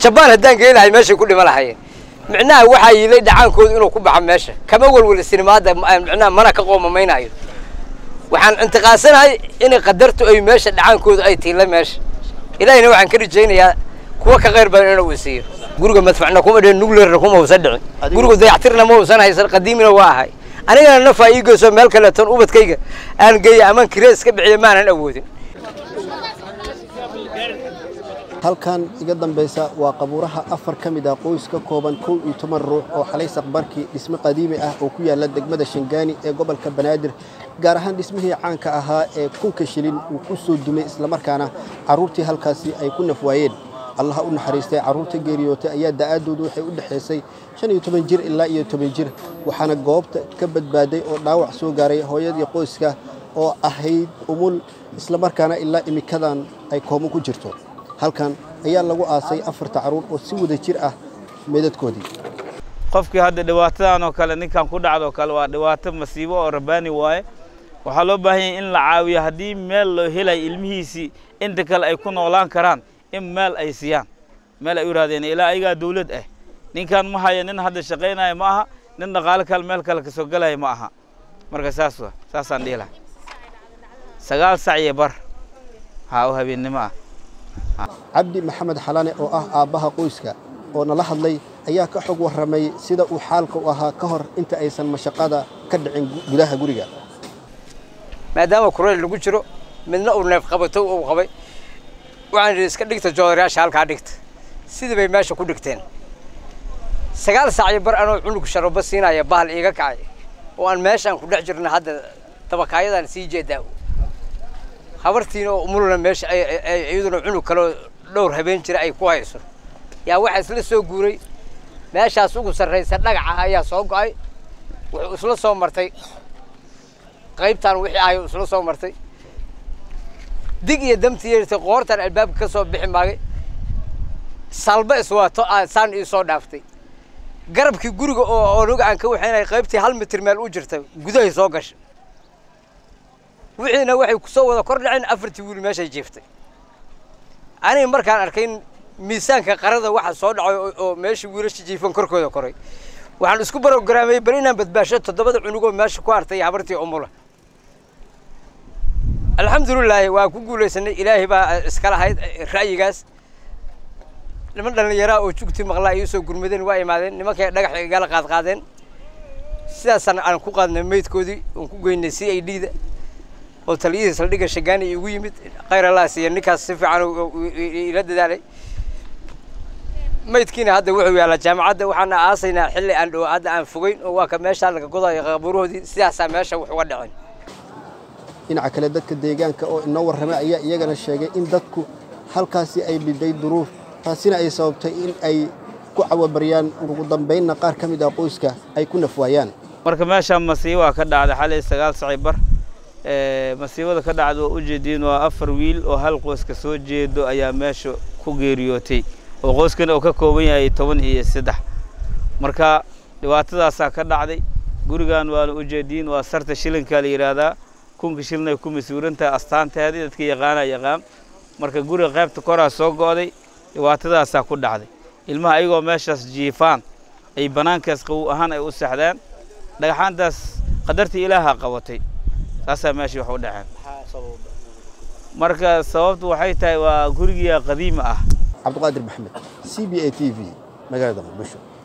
jabaan haddaan geyn lahay meeshay ku dhima lahayeen micnaha waxaa yiilay dhacaankooda inuu ku baxo meesha kama welweli sinimaada micnaha mana ka qoomamaynaayo waxaan intiqaasanahay inay qadartu ay meesha dhacaankooda ay tiila meesha ilaahina waxaan ka rajaynayaa kuwa ka qayr badan inuu isiiyo guriga madfacna kuma dhicin nuclearna kuma uusan dhicin guriga dayactirna ma uusan haysan qadiimina waa ahay anigana nafaa ii geyso meel kaleeton ubadkayga aan geeya aman kiree iska bixiya maanan awoodin halkan iga dambaysa waa qabuuraha afar ka mid ah qoys ka kooban kow iyo toban ruux oo xalay saqbarkii dhisme qadiimi ah oo ku yaala degmada shangaani ee gobolka banaadir gaar ahaan dhismihii caanka ahaa ee kunka shilin uu ku soo dumay islamarkaana carruurtii halkaasi ay ku nafwaayeen allaha u naxariistay carruurta geeriyootay ayaa da'aaddoodu waxay u dhexaysay shan iyo toban jir ilaa iyo toban jir waxaana goobta ka badbaaday oo dhaawac soo gaaray hooyadii qoyska oo ahayd umul islamarkaana ilaa imikadan ay koomo ku jirto halkan ayaa lagu aasay afarta carruur oo si wada jir ah meedadkoodii qofkii hadda dhibaatadan oo kale ninkan ku dhacdo kale waa dhibaato masiibo oo rabbaani waaye waxaa loo baahan yahay in la caawiyo haddii meel loo helayo ilmihiisii inta kale ay ku noolaan karaan in meel ay siiyaan meel ay u raadeen ilaa ayagaa dawlad ah ninkan ma haya nin hadda shaqaynaya ma aha nin dhaqaale kale meel kale kasoo gelaya ma aha marka saas wa saasaan dhihi laha sagaal sac iyo bar haa oo habeennimo ah cabdi maxamed xalane oo ah aabbaha qoyska oo nala hadlay ayaa ka xog warramay sida uu xaalka u ahaa ka hor inta aysan mashaqada ka dhicin gudaha guriga maadaama kureyl lagu jiro midna uu neef qabato uu qabay waxaan idhi iska dhigta joodarayaasha halkaa dhigta sidii bay meesha ku dhigteen sagaal saacyo bar anoo cunug sharoba siinaya bahal iiga kacay oo aan meeshaan ku dhex jirna hadda dabakaayadaan sii jeedaa habartiina oo umulna meesha iyaduna cunug kaleo dhowr habeen jira ay ku hayso yaa waxaa isla soo guuray meeshaas ugu sarraysa dhagaca ayaa soo go'ay wuxuu isla soo martay qaybtaan wixii ahay isla soo martay dig iyo damtii yeertay qoortaan albaabka ka soo bixi maagay salba iswaato saan ii soo dhaaftay garabkii guriga oo onuga aan ka waxaynay qaybtii hal mitir meel u jirta gudahay soo gashay wixiina waxay kusoo wada kor dhaceen afartii wiil meeshay jiiftay aniga markaan arkay miisaanka qarada waxa soo dhacay oo meeshii wiilasha jiifan korkooda koray waxaan isku barogaraamay bal inaan badbaasho toddobada cunugoo meesha ku hartay habartii umula alxamdulilaahi waa ku guulaysanay ilaahay baa iska lahayd ra'yigaas niman dhallinyaraa oo jugti maqlaa ii soo gurmadeen waa imaadeen nimankay dhagax igala qaadqaadeen sidaasaan aan ku qaadnay meydkoodii oon ku geynay c i d da oo taliyihii saldhigga shagaani igu yimid khayralaas iyo ninkaas si fiican ila dadaalay maydkiina hadda wuxuu yaalaa jaamacadda waxaana aasaynaa xilli aan dhow hadda aan fogeyn oo waa ka meeshaa laga godayo qabuurahoodii sidaasaa meesha wax uga dhaceen dhinaca kale dadka deegaanka oo inoo warramay ayaa iyagana sheegay in dadku halkaasi ay biday duruuf taasina ay sababtay in ay ku cawabaryaan ugu dambaynna qaar ka mid ah qoyska ay ku nafwaayaan marka meeshaan masiibaa ka dhacday xalay sagaal saci bar masiibada ka dhacda waa ujeediin waa afar wiil oo hal qoyska soo jeedo ayaa meesha ku geeriyootay oo qoyskan oo ka kooban yahay toban iyo saddex marka dhibaatadaasaa ka dhacday gurigan waana ujeediin waa sarta shilinkaa la yidhaahdaa kunka shilin ay ku masuurantahay astaanteedii dadka yaqaana yaqaan marka guriga qaybta koraa soo go'day dhibaatadaasaa ku dhacday ilmaha ayagoo meeshaas jiifaan ay bannaankaas qawow ahaan ay u saxdaan dhagaxaantaas qadartii ilaaha qabatay saasaa meeshii wax u dhaceen marka sababtu waxay tahay waa gurigiya qadiima ah cabdiqaadir maxamed c b a t v magaalada muqdisho